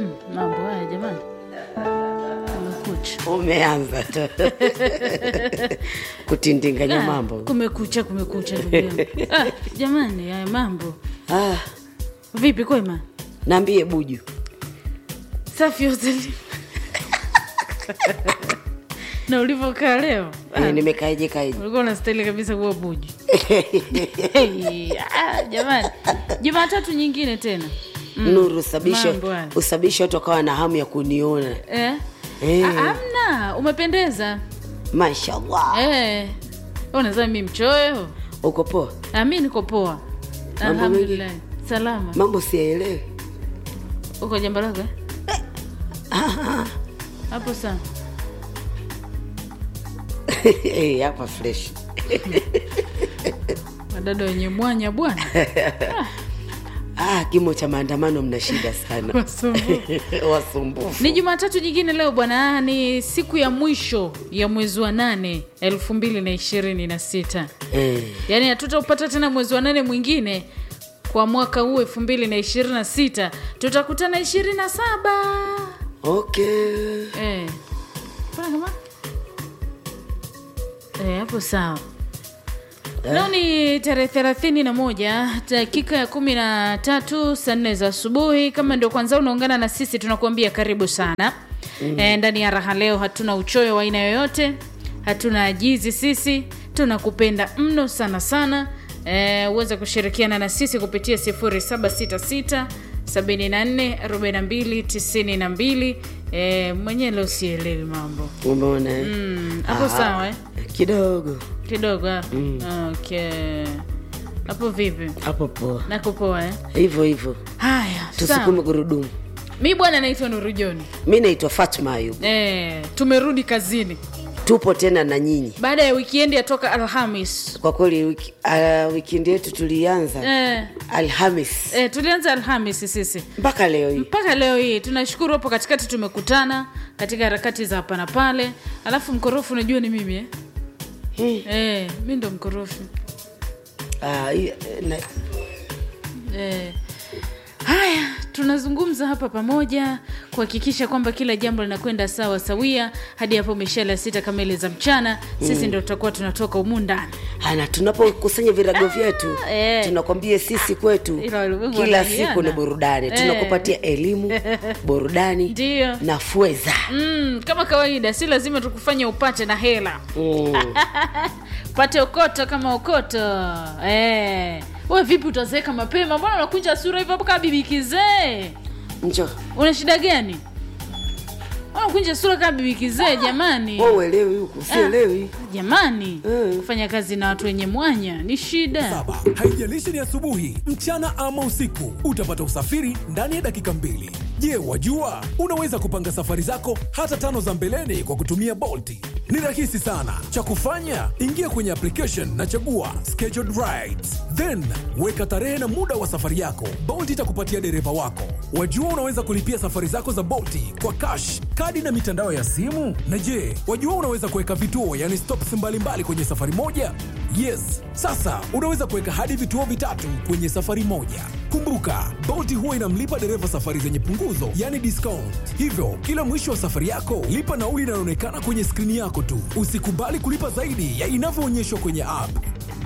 mambo haya jamani kumekucha umeanza tu kutindinganya Ah, mambo kumekucha kumekucha ndugu yangu ah, jamani haya mambo ah, vipi kwema naambie buju safi hoteli na ulivyokaa leo ah, eh, nimekaeje kaeje ulikuwa unastahili kabisa kuwa buju Hey, ah, jamani jumatatu nyingine tena nuru usabishe mambo haya. usabishe watu wakawa na hamu ya kuniona eh? Eh. Ah, amna umependeza mashallah eh. unazaa mi mchoyo uko poa Ah, mi niko poa Mambo alhamdulillah salama mambo siyaelewi uko jambo lako eh? hapo sawa Eh, hapa fresh wadada wenye mwanya bwana ah, kimo cha maandamano mna shida sana Wasumbufu. wasumbufu ni jumatatu nyingine leo bwana Ah, ni siku ya mwisho ya mwezi wa nane elfu mbili na ishirini na sita eh, yaani hatutaupata tena mwezi wa nane mwingine kwa mwaka huu elfu mbili na ishirini na sita tutakutana ishirini na saba okay Eh. Mbona kama Eh, hapo sawa leo ni tarehe thelathini na moja dakika ya kumi na tatu saa nne za asubuhi kama ndio kwanza unaungana na sisi tunakuambia karibu sana mm. e, ndani ya raha leo hatuna uchoyo wa aina yoyote hatuna ajizi sisi tunakupenda mno sana sana e, uweze kushirikiana na sisi kupitia 0766 744292 e, mwenyewe leo sielewi mambo umeona eh? Mm, hapo Ah, sawa eh? kidogo kidogo ah. okay hapo vipi hapo poa nakupoa eh? hivyo hivyo haya tusukume sawa gurudumu mi bwana naitwa nurujoni mi naitwa fatma ayub eh, tumerudi kazini tupo tena na nyinyi baada ya wikiendi ya toka alhamis kwa kweli wiki, uh, wikendi yetu tulianza eh, alhamis eh, tulianza alhamis sisi mpaka leo hii mpaka leo hii tunashukuru hapo katikati tumekutana katika harakati za hapa na pale alafu mkorofi unajua ni mimi eh? Hmm. Eh, mi ndo mkorofi Ah, hii, na- Eh, haya tunazungumza hapa pamoja kuhakikisha kwamba kila jambo linakwenda sawa sawia hadi hapo mishale ya sita kamili za mchana sisi ndo tutakuwa tunatoka humu ndani ana tunapokusanya virago vyetu eh. tunakwambia sisi kwetu Ila walimwengu kila wanahiana. siku ni burudani Eh. tunakupatia elimu burudani Ndiyo. na fweza mm, kama kawaida si lazima tukufanye upate na hela mm. pate okoto kama okoto eh. we vipi utazeeka mapema mbona unakunja sura hivyo hapo kama bibi kizee njo una shida gani unakunja sura kama bibi kizee jamani wa uelewi huku sielewi jamani Mm. kufanya kazi na watu wenye mwanya ni shida saba haijalishi ni asubuhi mchana ama usiku utapata usafiri ndani ya dakika mbili je wajua unaweza kupanga safari zako hata tano za mbeleni kwa kutumia bolti ni rahisi sana cha kufanya ingia kwenye application na chagua scheduled rides then weka tarehe na muda wa safari yako bolt itakupatia dereva wako wajua unaweza kulipia safari zako za bolti kwa cash kadi na mitandao ya simu na je wajua unaweza kuweka vituo yani stops mbalimbali kwenye safari moja yes sasa unaweza kuweka hadi vituo vitatu kwenye safari moja kumbuka bolti huwa inamlipa dereva safari zenye punguzo yani discount hivyo kila mwisho wa safari yako lipa nauli inayoonekana kwenye skrini yako tu usikubali kulipa zaidi ya inavyoonyeshwa kwenye app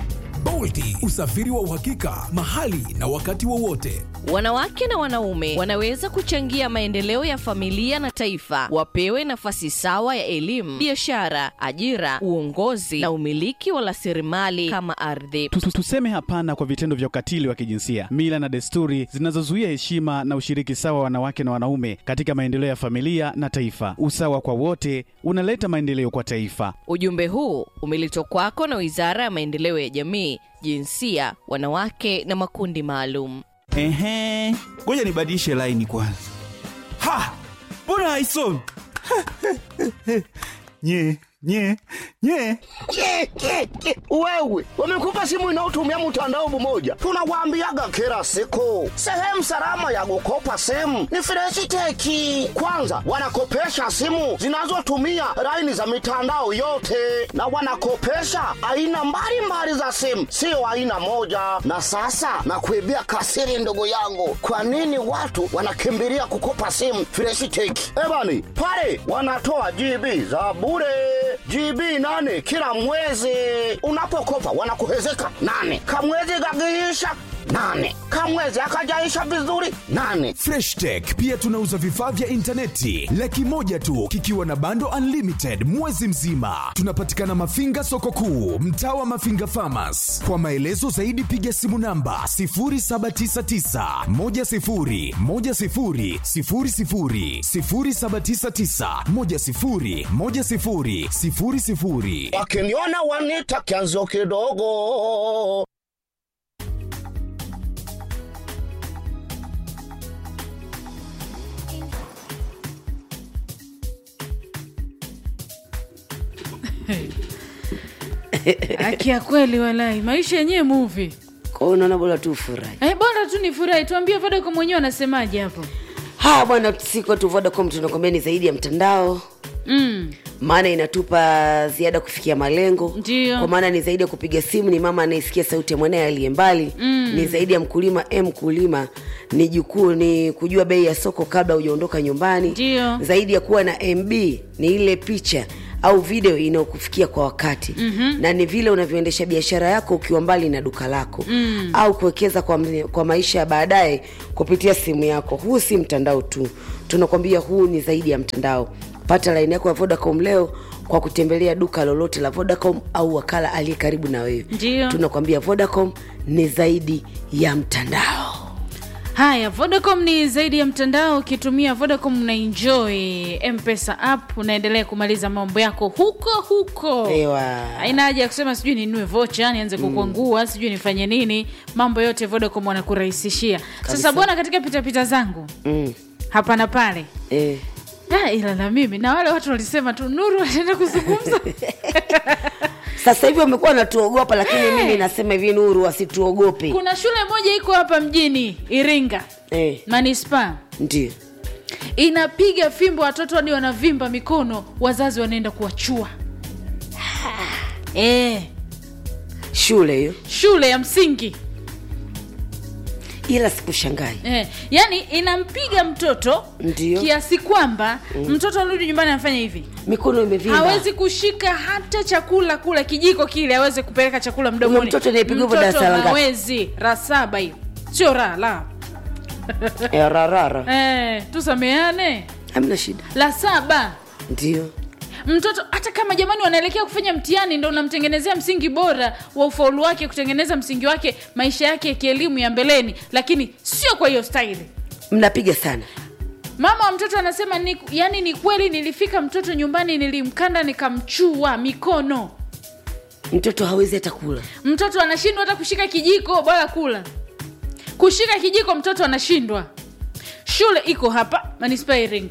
bolti usafiri wa uhakika mahali na wakati wowote Wanawake na wanaume wanaweza kuchangia maendeleo ya familia na taifa. Wapewe nafasi sawa ya elimu, biashara, ajira, uongozi na umiliki wa rasilimali kama ardhi. Tu- tu- Tuseme hapana kwa vitendo vya ukatili wa kijinsia, mila na desturi zinazozuia heshima na ushiriki sawa wa wanawake na wanaume katika maendeleo ya familia na taifa. Usawa kwa wote unaleta maendeleo kwa taifa. Ujumbe huu umeletwa kwako na Wizara ya Maendeleo ya Jamii, Jinsia, Wanawake na Makundi Maalum. Ehe, ngoja nibadilishe laini kwanza. Ha, mbona haisomi? nye nye nye Ke, ke, ke. Wewe wamekupa simu inayotumia mtandao mmoja, tunawaambiaga kila siku, sehemu salama ya kukopa simu ni Freshiteki. Kwanza wanakopesha simu zinazotumia laini za mitandao yote, na wanakopesha aina mbalimbali za simu, sio aina moja. Na sasa nakuibia kasiri, ndugu yangu, kwa nini watu wanakimbilia kukopa simu Freshiteki? Ebani pale wanatoa GB za bure GB nane kila mwezi. Unapokopa wanakuhezeka nane, kamwezi kakiisha nane, kamwezi akajaisha vizuri nane. freshtech pia tunauza vifaa vya intaneti laki moja tu kikiwa na bando unlimited mwezi mzima tunapatikana mafinga soko kuu mtaa wa mafinga famas kwa maelezo zaidi piga simu namba 799 Wakiniona wanita kianzo kidogo. Haki ya kweli walai, maisha yenyewe movie. kwao unaona bora tu ufurahi Eh, bora tu ni furahi. Tuambie Vodacom mwenyewe anasemaje hapo? haya bwana siku tu vodacom tunakwambia ni zaidi ya mtandao Mm. maana inatupa ziada kufikia malengo Ndio. kwa maana ni zaidi ya kupiga simu ni mama anayesikia sauti ya mwanaye aliye mbali mm. ni zaidi ya mkulima e mkulima ni jukuu ni kujua bei ya soko kabla hujaondoka nyumbani Ndio. zaidi ya kuwa na mb ni ile picha au video inayokufikia kwa wakati mm-hmm. na ni vile unavyoendesha biashara yako ukiwa mbali na duka lako mm. au kuwekeza kwa, kwa maisha ya baadaye kupitia simu yako huu si mtandao tu tunakwambia huu ni zaidi ya mtandao pata laini yako ya vodacom leo kwa kutembelea duka lolote la vodacom au wakala aliye karibu na wewe Ndio. tunakwambia vodacom ni zaidi ya mtandao Haya, Vodacom ni zaidi ya mtandao. Ukitumia Vodacom una enjoy mpesa app, unaendelea kumaliza mambo yako huko huko. Ewa. Haina haja ya kusema sijui ninunue vocha nianze kukwangua sijui nifanye nini. Mambo yote Vodacom wanakurahisishia. Sasa bwana, katika pitapita zangu mm. hapa na pale eh. Ah, ila na mimi na wale watu walisema tu Nuru ataenda kuzungumza sasa hivi wamekuwa wanatuogopa lakini mimi nasema hivi nuru wasituogope kuna shule moja iko hapa mjini Iringa eh. manispaa ndio inapiga fimbo watoto hadi wanavimba mikono wazazi wanaenda kuwachua e, shule hiyo shule ya msingi ila sikushangai e, yani inampiga mtoto Ndio. kiasi kwamba mtoto arudi nyumbani anafanya hivi mikono imevimba hawezi kushika hata chakula kula kijiko kile aweze kupeleka chakula mdomoni Huyo mtoto anayepigwa hivyo Mtoto darasa la ngapi? hawezi ra saba hiyo sio ra la Eh, rarara e, tusameane hamna shida la saba ndio mtoto hata kama jamani wanaelekea kufanya mtihani ndo unamtengenezea msingi bora wa ufaulu wake kutengeneza msingi wake maisha yake ya kielimu ya mbeleni lakini sio kwa hiyo staili mnapiga sana mama wa mtoto anasema ni, yani ni kweli nilifika mtoto nyumbani nilimkanda nikamchua mikono mtoto hawezi hata kula mtoto anashindwa hata kushika kijiko bora kula kushika kijiko mtoto anashindwa shule iko hapa manispaa ya iringa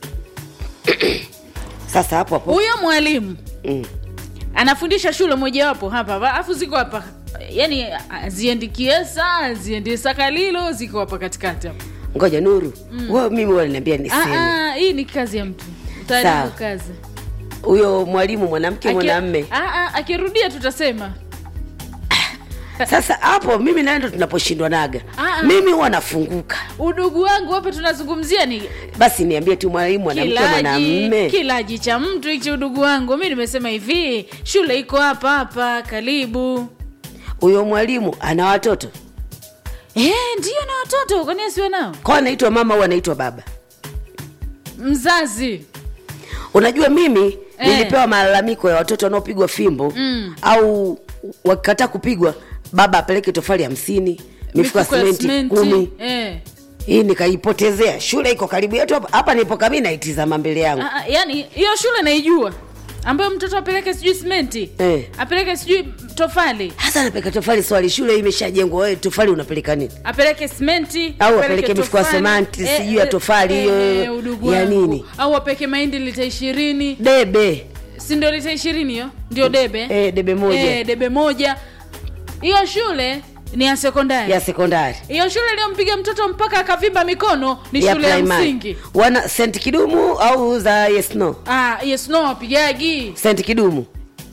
sasa hapo hapo huyo mwalimu mm. anafundisha shule mojawapo hapa hapa, alafu ziko hapa yani ziendi kiesa ziendi sakalilo ziko hapa katikati hapa ngoja nuru mm. wewe mimi waliniambia Ah, niseme ah, hii ni kazi ya mtu utaharibu Sawa. kazi huyo mwalimu mwanamke Aki- mwanamme Ah, ah, akirudia tutasema sasa hapo mimi naye ndo tunaposhindwa naga Ah, ah. mimi huwa nafunguka udugu wangu hapa tunazungumzia ni basi niambie tu mwalimu mwanamke kilaji mwanamme kilaji cha mtu hichi udugu wangu mi nimesema hivi shule iko hapa hapa karibu huyo mwalimu ana watoto Eh, ndio na watoto kwani asiwe nao kwa anaitwa mama au anaitwa baba mzazi unajua mimi Eh. nilipewa malalamiko ya watoto wanaopigwa fimbo Mm. au wakikataa kupigwa baba apeleke tofali hamsini mifuko ya simenti kumi eh. hii nikaipotezea shule iko karibu yetu hapa hapa nipoka mi naitizama mbele yangu Ah, ah, yani hiyo shule naijua ambayo mtoto apeleke sijui simenti Eh. apeleke sijui tofali hasa napeleka tofali swali shule hii imeshajengwa wewe tofali unapeleka nini apeleke simenti Au apeleke apeleke mifuko ya tofali. sementi, sijui ya tofali hiyo, udugu ya wangu. nini? au apeleke mahindi lita ishirini debe si ndio lita ishirini hiyo ndio debe Eh, debe moja. Eh, debe moja hiyo shule ni ya sekondari ya sekondari hiyo shule iliyompiga mtoto mpaka akavimba mikono ni ya shule ya primary. msingi wana sent kidumu au za yes no ah, yes no wapigagi sent kidumu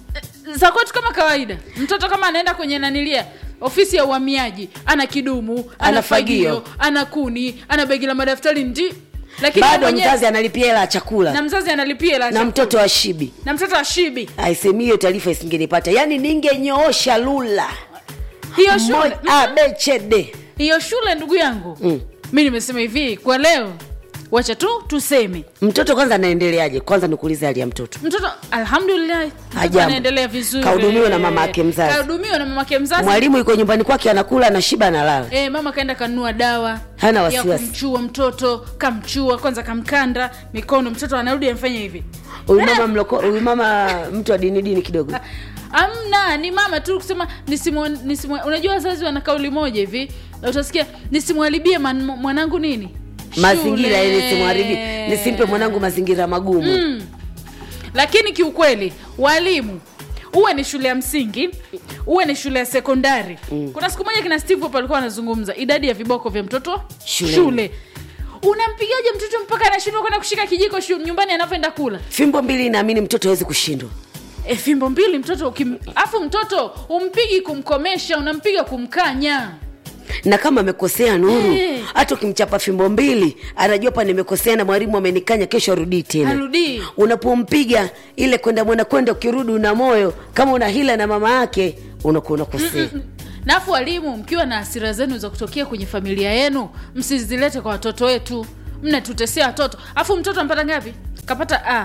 za kwetu kama kawaida mtoto kama anaenda kwenye nanilia ofisi ya uhamiaji ana kidumu ana Ana fagio fagio. ana kuni ana begi la madaftari ndi lakini bado mwenyewe- mzazi analipia hela ya chakula na mzazi analipia la na chakula. mtoto wa shibi na mtoto ashibi aisemi hiyo taarifa isingenipata yaani ningenyoosha lula hiyo shule Moja- A, B, C, D. hiyo shule ndugu yangu Mm. mi nimesema hivi kwa leo wacha tu tuseme mtoto kwanza anaendeleaje kwanza nikuulize hali ya mtoto mtoto alhamdulillah mtoto Hajambo. anaendelea vizuri Kahudumiwa na mama yake mzazi. kahudumiwa na mama yake mzazi mwalimu yuko nyumbani kwake anakula anashiba analala E, mama kaenda kanunua dawa Hana ya wasiwasi. kumchua mtoto kamchua kwanza kamkanda mikono mtoto anarudi amfanya hivi huyu mama mloko huyu mama mtu wa dini dini kidogo amna ni mama tu kusema nisimwa, nisimwa, unajua wazazi wana kauli moja hivi na utasikia nisimwharibie man- mwanangu nini mazingira Shule. ili nisimharibi nisimpe mwanangu mazingira magumu Mm. lakini kiukweli walimu uwe ni shule ya msingi uwe ni shule ya sekondari mm. kuna siku moja kina steve hapo alikuwa anazungumza idadi ya viboko vya mtoto Shuleni. shule unampigaje mtoto mpaka anashindwa kwenda kushika kijiko shu, nyumbani anavyoenda kula fimbo mbili naamini mtoto hawezi kushindwa e, fimbo mbili mtoto ukim... afu mtoto umpigi kumkomesha unampiga kumkanya na kama amekosea nuru Eh. hata ukimchapa fimbo mbili anajua pa nimekosea na mwalimu amenikanya kesho arudii tena arudii unapompiga ile kwenda mwenda kwenda ukirudi una moyo kama una hila na mama yake unakuwa unakosea nafu walimu mkiwa na hasira zenu za kutokea kwenye familia yenu msizilete kwa watoto wetu mnatutesea watoto afu mtoto ampata ngapi kapata a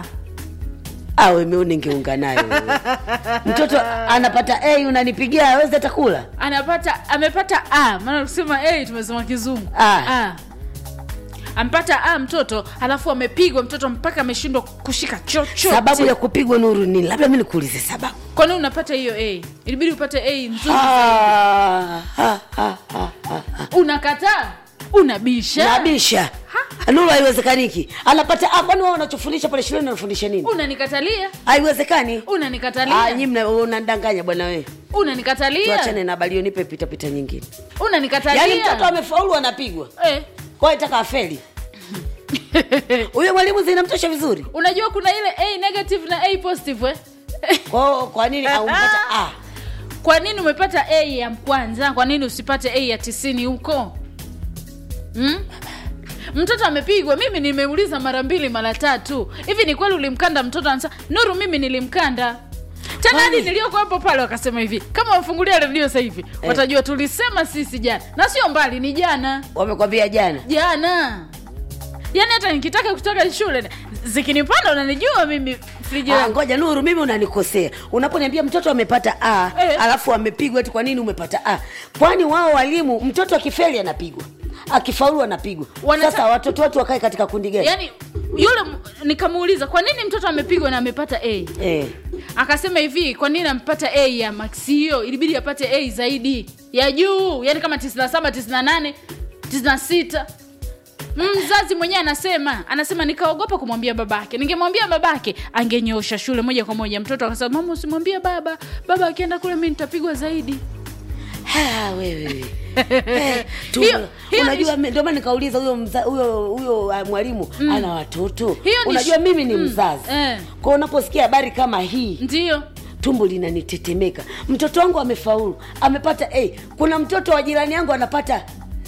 awe meo ningeunga nayo wewe. mtoto anapata a unanipigia awezi hata kula anapata amepata a maana kusema a tumesema kizungu A. A. ampata a mtoto alafu amepigwa mtoto mpaka ameshindwa kushika chochote sababu ya kupigwa nuru ni labda mi nikuulize sababu kwa nini unapata hiyo a ilibidi upate a nzuri Ah, ah, ah, ah, ah. unakataa unabisha nabisha nuru haiwezekaniki anapata ah, kwani wao unachofundisha pale shuleni unafundisha nini unanikatalia haiwezekani Ah, unanikatalia nyi mna- unandanganya bwana wewe unanikatalia tuachane na habari hiyo nipe pitapita nyingine unanikatalia yaani mtoto amefaulu anapigwa eh. kwa hiyo itaka afeli huyo mwalimu zinamtosha vizuri unajua kuna ile a negative na a positive eh? kwa, kwa nini aumpata ah. kwa nini umepata a ya kwanza kwa nini usipate a ya tisini huko hmm? mtoto amepigwa mimi nimeuliza mara mbili mara tatu hivi ni kweli ulimkanda mtoto anasema nuru mimi nilimkanda tena hadi Kwani? nilioko hapo pale wakasema hivi kama wafungulia redio sasa hivi watajua tulisema sisi jana na sio mbali ni jana wamekwambia jana jana yaani hata nikitaka kutoka shule zikinipanda unanijua mimi friji Ah, yangu. ngoja nuru mimi unanikosea unaponiambia mtoto amepata a Eh. alafu amepigwa eti kwa nini umepata a kwani wao walimu mtoto akifeli anapigwa akifaulu anapigwa Wanata- sasa watoto wetu wakae katika kundi gani yaani yule m- nikamuuliza kwa nini mtoto amepigwa na amepata a eh. akasema hivi kwa nini ampata a ya max hiyo ilibidi apate a zaidi ya juu yani kama 97 98 96 mzazi mwenyewe anasema anasema nikaogopa kumwambia babake ningemwambia babake angenyosha shule moja kwa moja mtoto akasema mama usimwambie baba baba akienda kule mi nitapigwa zaidi Ha, wewe Eh, tu- Hiyo- hiyo unajua ni- mi- ndio maana nikauliza huyo mza- huyo huyo ah, mwalimu ana watoto Hiyo ni unajua sh- mimi ni mm, mzazi eh. kwa unaposikia habari kama hii ndio tumbo linanitetemeka mtoto wangu amefaulu amepata a kuna mtoto wa jirani yangu anapata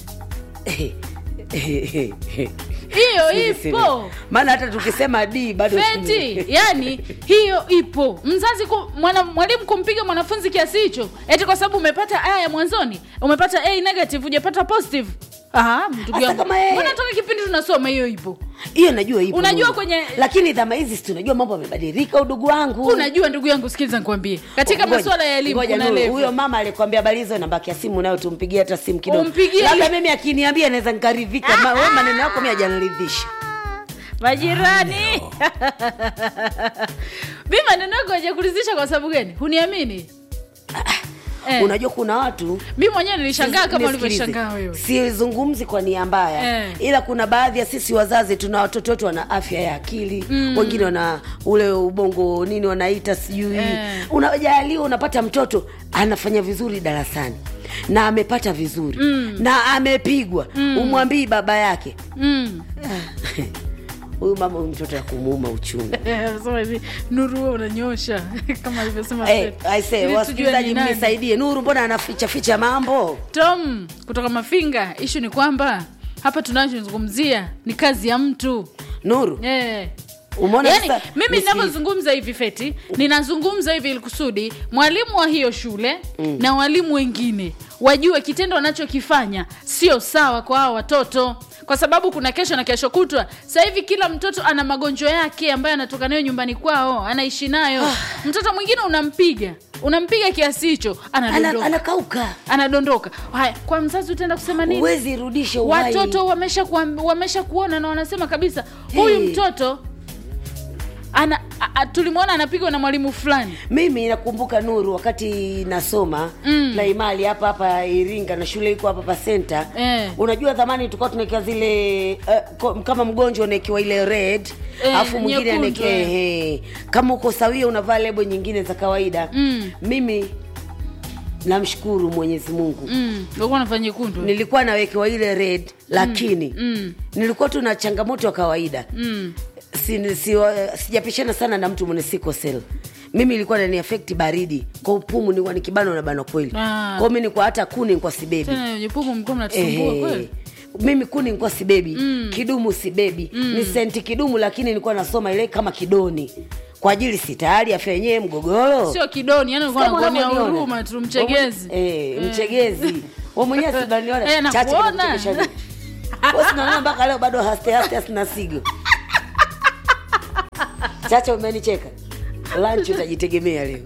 hiyo Siri, ipo siri. maana hata tukisema d bado feti yani hiyo ipo mzazi ku, mwana, mwalimu kumpiga mwanafunzi kiasi hicho eti kwa sababu umepata a ya mwanzoni umepata a negative hujapata positive Aha, ndugu Hasa yangu. kama yeye- mbona toka kipindi tunasoma hiyo ipo hiyo najua ipo Unajua Mungu. kwenye- lakini dhama hizi si tunajua mambo yamebadilika udugu wangu unajua ndugu yangu sikiliza nikwambie katika Ngoja, masuala ya elimu ngoja kuna Nuru, level. huyo mama alikwambia habari hizo nambaki ya simu nayo tumpigie hata simu kidogo Umpigie labda ili- mimi akiniambia naweza nikaridhika Ma- wewe maneno yako mi ajaniridhisha majirani mi maneno yako hajakuridhisha kwa sababu gani huniamini Eh. unajua kuna watu mi mwenyewe nilishangaa kama Nisikilize. ulivyoshangaa wewe sizungumzi kwa nia mbaya Eh. ila kuna baadhi ya sisi wazazi tuna watoto wetu wana afya ya akili mm. wengine wana ule ubongo nini wanaita sijui Eh. unajaliwa unapata mtoto anafanya vizuri darasani na amepata vizuri mm. na amepigwa mm. umwambii baba yake mm. huyu mama huyu mtoto akumuuma uchungu Anasema hivi nuru wewe unanyosha kama alivyosema Hey, Fred. I say, Ili tujue wasikilizaji ni nani. mnisaidie nuru mbona anaficha ficha mambo tom kutoka mafinga ishu ni kwamba hapa tunachozungumzia ni kazi ya mtu nuru eh. umeona yani, sasa- mimi nisikilize. ninavyozungumza hivi feti ninazungumza hivi ili kusudi mwalimu wa hiyo shule mm. na walimu wengine wajue kitendo wanachokifanya sio sawa kwa hao watoto kwa sababu kuna kesho na kesho kutwa sasa hivi kila mtoto ana magonjwa yake ambayo anatoka nayo nyumbani kwao anaishi nayo mtoto mwingine unampiga unampiga kiasi hicho Ana- anadondoka anakauka anadondoka haya kwa mzazi utaenda kusema nini huwezi rudisha uhai. watoto wamesha kuam- wamesha kuona na wanasema kabisa huyu Hey. mtoto ana a- a- tulimwona anapigwa na mwalimu fulani mimi nakumbuka nuru wakati nasoma mm. primary hapa hapa iringa na shule iko hapa pa senta Eh. unajua zamani tulikuwa tunaekiwa zile uh, ko- kama mgonjwa unaekiwa ile red Eh, alafu mwingine nyekundu, anaekea eh. ehe. kama uko sawia unavaa lebo nyingine za kawaida Mm. mimi namshukuru mwenyezi mungu mm. ulikuwa unafanya nyekundu nilikuwa nawekewa ile red lakini Mm. nilikuwa tu na changamoto ya kawaida mm. si, si, sijapishana sana na mtu mwenye siko sel mimi ilikuwa nani afekti baridi kwa upumu nilikuwa nikibano na bano kweli Ah. kwao mi nikuwa hata kuni nikuwa sibebi tena jupumu mlikuwa mnatusumbua Ehe. kweli mimi kuni nikuwa sibebi mm. kidumu sibebi mm. ni senti kidumu lakini nilikuwa nasoma ile kama kidoni kwa ajili si tayari afya yenyewe mgogoro sio kidoni yani ulikuwa Kama unakuonea unavyoniona. huruma tu mchegezi Eh, mchegezi we mwenyewe Eh, sinaniona chache nakuona. nakuchekesha vipi? Wewe sinaona mpaka leo bado haste haste asina sigo chacha umenicheka lunch utajitegemea leo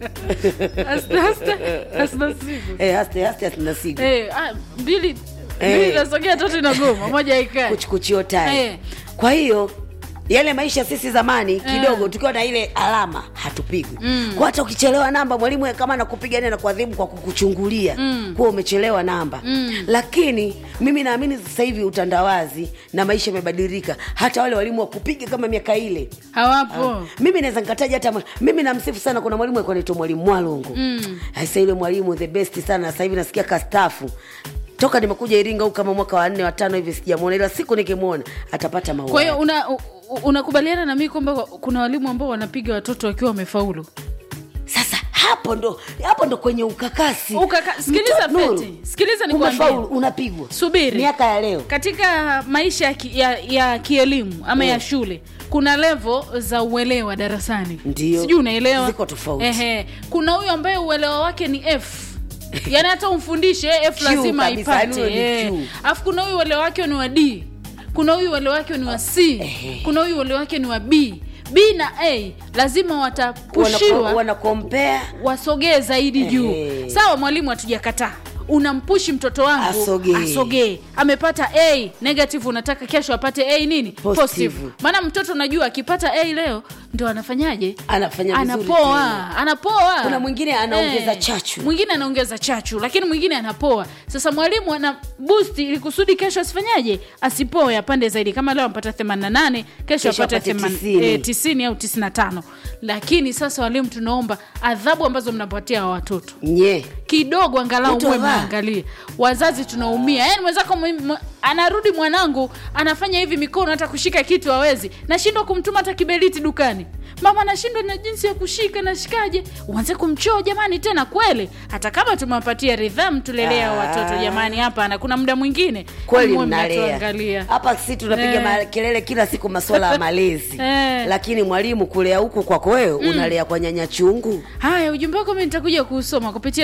Asta, asta, asta siku. Eh, haste haste asina sigo Eh, ah, mbili Eh. mbili nasogea tatu inagoma moja ikae kuchikuchio tai Eh. kwa hiyo yale maisha sisi zamani kidogo tukiwa na ile alama hatupigwi mm. kwa hata ukichelewa namba mwalimu kama anakupiga na kuadhibu kwa kukuchungulia mm. kuwa umechelewa namba mm. lakini mimi naamini sasa hivi utandawazi na maisha yamebadilika hata wale walimu wakupiga kama miaka ile hawapo mimi naweza nikataja hata mwa- mimi namsifu sana kuna mwalimu alikuwa anaitwa mwalimu mwalungu mm. sasa yule mwalimu the best sana sasa hivi nasikia kastafu toka nimekuja iringa huku kama mwaka wa nne watano hivi sijamwona ila siku nikimwona atapata maua kwa hiyo una u- u- unakubaliana na mimi kwamba kuna walimu ambao wanapiga watoto wakiwa wamefaulu sasa hapo ndo hapo ndo kwenye ukakasi Ukaka- sikiliza Mto- Nuru, Feti, sikiliza nikwambie. umefaulu unapigwa Subiri. miaka ya leo katika maisha ya, ki, ya, ya kielimu ama ya shule kuna levo za uelewa darasani Ndio. sijui unaelewa Ziko tofauti. Ehe. kuna huyu ambaye uelewa wake ni f yaani hata umfundishe f Q lazima kabisa, yaani aipate huyo ni Eh. Q. alafu kuna huyu uelewa wake ni wa d kuna huyu uelewa wake ni wa c kuna huyu uelewa wake ni wa b b na a lazima watapushiwa wanakompea wasogee zaidi juu Ehe. sawa mwalimu hatujakataa unampushi mtoto wangu Asogee. asogee amepata a negative unataka kesho apate a nini Positive. maana mtoto unajua akipata a leo ndo anafanyaje Anafanya vizuri anapoa tena. anapoa Kuna mwingine anaongeza Eh, chachu. mwingine anaongeza chachu lakini mwingine anapoa sasa mwalimu ana boost ili kusudi kesho asifanyaje asipoe apande zaidi kama leo ampata 88 kesho Kesho apate apate 80, 90. eh, 90 au 95 lakini sasa walimu tunaomba adhabu ambazo mnapatia hawa watoto nye kidogo angalau Mtu mwe avaa. mwangalie wazazi tunaumia yani mwenzako mwe- mwe- anarudi mwanangu anafanya hivi mikono hata kushika kitu hawezi nashindwa kumtuma hata kiberiti dukani mama nashindwa na jinsi ya kushika nashikaje uanze kumchoo jamani tena kweli hata kama tumewapatia ridhamu tulelea Ah. watoto jamani hapa na kuna muda mwingine kweli mwe mnalea mnatuangalia. hapa sisi tunapiga Eh. makelele kila siku masuala ya malezi Eh. lakini mwalimu kulea huku kwako wewe unalea kwa nyanya chungu haya ujumbe wako mi nitakuja kuusoma kupitia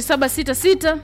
0766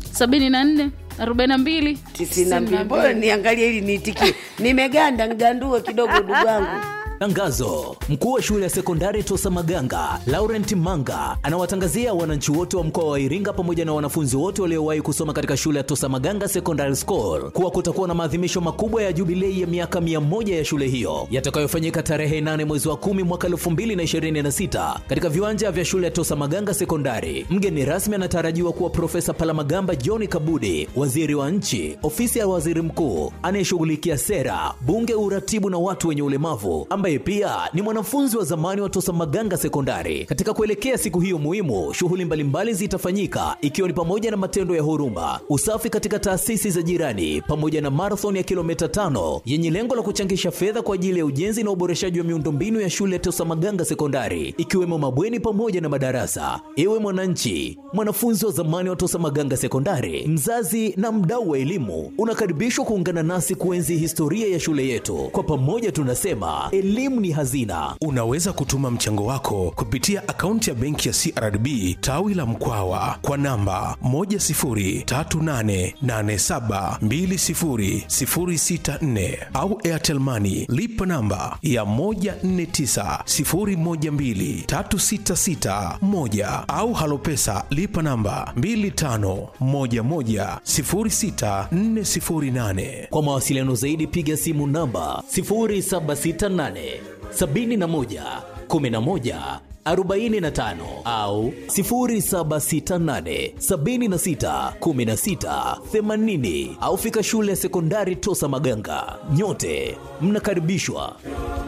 74 42 tisini na mbili mbona niangalie ili niitikie nimeganda ngandue kidogo ndugu yangu Tangazo: mkuu wa shule ya sekondari Tosa Maganga Laurent Manga anawatangazia wananchi wote wa mkoa wa Iringa pamoja na wanafunzi wote waliowahi kusoma katika shule ya Tosa Maganga Secondary School kuwa kutakuwa na maadhimisho makubwa ya jubilei ya miaka mia moja ya shule hiyo yatakayofanyika tarehe 8 mwezi wa 10 mwaka 2026 katika viwanja vya shule ya Tosa Maganga Sekondari. Mgeni rasmi anatarajiwa kuwa Profesa Palamagamba John Kabudi, waziri wa nchi, ofisi ya waziri mkuu anayeshughulikia sera, bunge, uratibu na watu wenye ulemavu, ambaye pia ni mwanafunzi wa zamani wa Tosa Maganga Sekondari. Katika kuelekea siku hiyo muhimu, shughuli mbalimbali zitafanyika ikiwa ni pamoja na matendo ya huruma, usafi katika taasisi za jirani, pamoja na marathon ya kilomita tano yenye lengo la kuchangisha fedha kwa ajili ya ujenzi na uboreshaji wa miundombinu ya shule ya Tosa Maganga Sekondari, ikiwemo mabweni pamoja na madarasa. Ewe mwananchi, mwanafunzi wa zamani wa Tosa Maganga Sekondari, mzazi na mdau wa elimu, unakaribishwa kuungana nasi kuenzi historia ya shule yetu. Kwa pamoja tunasema elimu ni hazina. Unaweza kutuma mchango wako kupitia akaunti ya benki ya CRDB tawi la Mkwawa kwa namba 10388720064 au Airtel Money lipa namba ya 1490123661 au Halopesa lipa namba 25110648. Kwa mawasiliano zaidi piga simu namba 0768 71 11 45 au 0768 76 16 80 au fika shule ya sekondari Tosa Maganga. Nyote mnakaribishwa.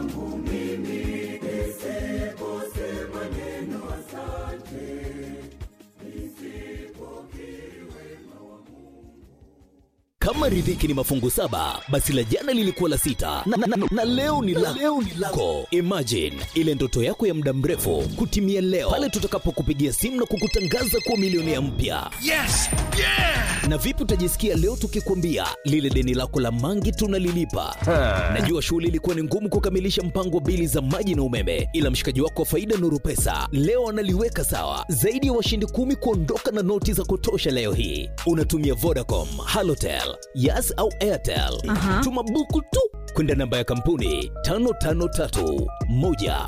Kama riziki ni mafungu saba, basi la jana lilikuwa la sita na, na, na, na leo ni la leo ni lako. Imagine ile ndoto yako ya muda mrefu kutimia leo pale tutakapokupigia simu na kukutangaza kuwa milionea mpya. Yes! Yeah! Na vipi utajisikia leo tukikwambia lile deni lako la mangi tunalilipa? Najua shughuli ilikuwa ni ngumu kukamilisha mpango wa bili za maji na umeme, ila mshikaji wako wa faida Nuru Pesa leo analiweka sawa. Zaidi ya washindi kumi kuondoka na noti za kutosha leo hii. Unatumia Vodacom, Halotel, Yas au Airtel. Aha. Tuma buku tu kwenda namba ya kampuni 5531